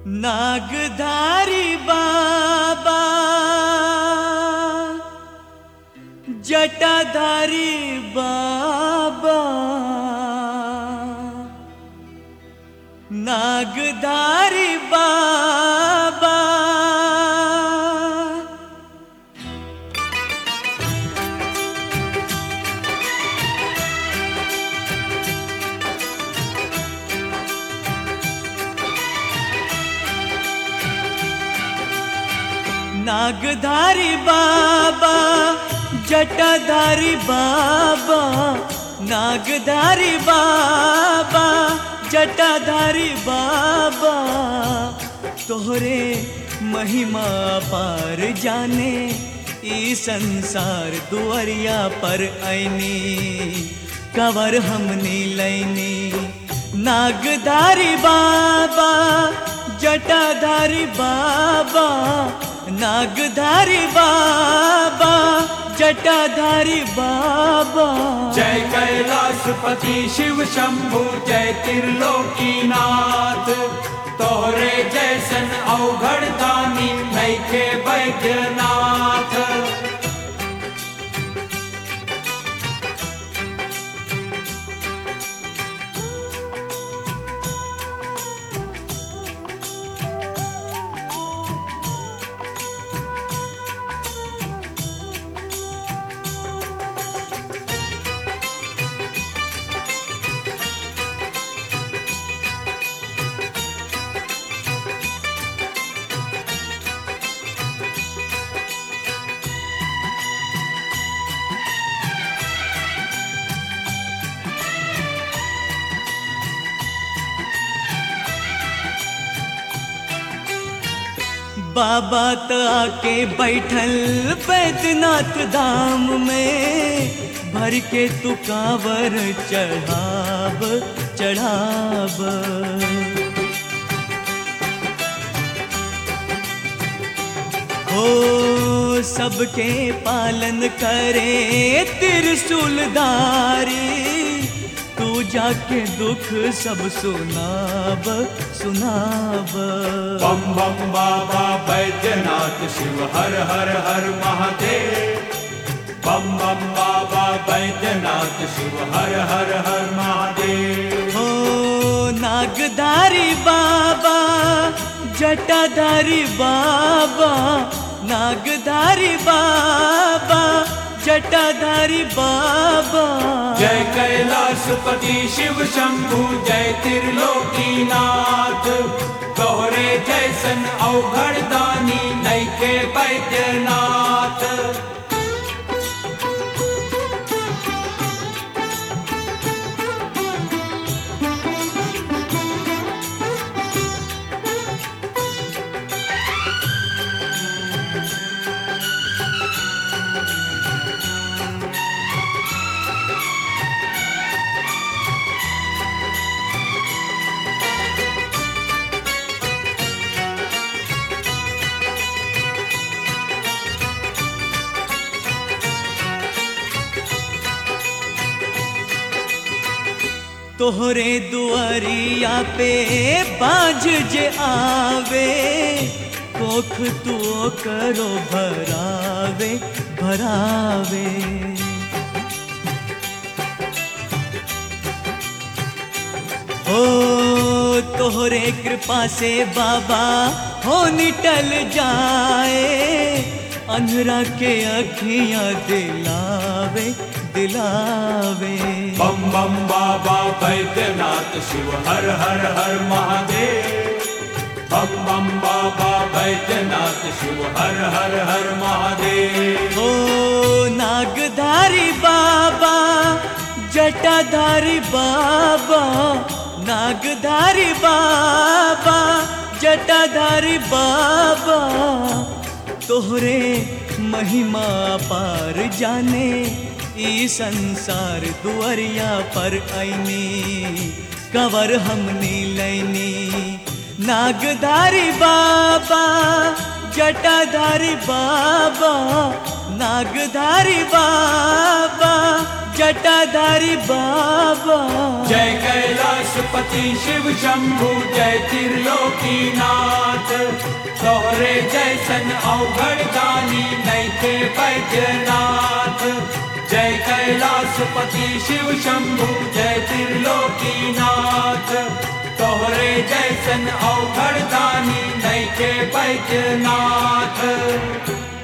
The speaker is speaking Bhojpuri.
नागधारी बाबा जटाधारी बाबा नागधारी बाबा नागधारी बाबा जटाधारी बाबा नागधारी बाबा जटाधारी बाबा तोहरे महिमा पार जाने ई संसार दुआरिया पर ऐनी कवर हमनी लैनी नागधारी बाबा जटाधारी बाबा नागधारी बाबा जटाधारी बाबा जय कैलाशपति शिव शंभु जय त्रिलोकीनाथ तोहरे जैसन अवघड़ दानी नैखे वैद्यनाथ बाबा त आके बैठल बैद्यनाथ धाम में भर के तू कावर चढ़ाब चढ़ाब हो सबके पालन करे त्रिशूलधारी तू जाके दुख सब सुनाब सुनाब बम बम बाबा वैद्यनाथ शिव हर हर हर महादेव बम बम बाबा वैद्यनाथ शिव हर हर हर महादेव हो नागधारी बाबा जटाधारी बाबा नागधारी बाबा जटाधारी बाबा जय कैलाशपति शिव शंभु जय त्रिलोकीनाथ तोहरे जैसन अवघड़ दानी नैके वैद्यनाथ तोहरे दुआरिया पे बाज जे आवे कोख तू करो भरावे भरावे ओ तोहरे कृपा से बाबा हो निटल जाए अंधरा के अखियां दिलावे दिलावे बम बम बाबा वैद्यनाथ शिव हर हर हर महादेव बम बम बाबा वैद्यनाथ शिव हर हर हर महादेव ओ नागधारी बाबा जटाधारी बाबा नागधारी बाबा जटाधारी बाबा तोहरे महिमा पार जाने ई संसार दुआरिया पर ऐनी कवर हमनी लैनी नागधारी बाबा जटाधारी बाबा नागधारी बाबा जटाधारी बाबा जय कैलाशपति शिव शंभु जय त्रिलोकीनाथ तोहरे जैसन अवघड़ दानी नैथे बैजनाथ जय कैलाशपति शिव शंभु जय त्रिलोकीनाथ तोहरे जैसन अवघड़ दानी नैथे बैजनाथ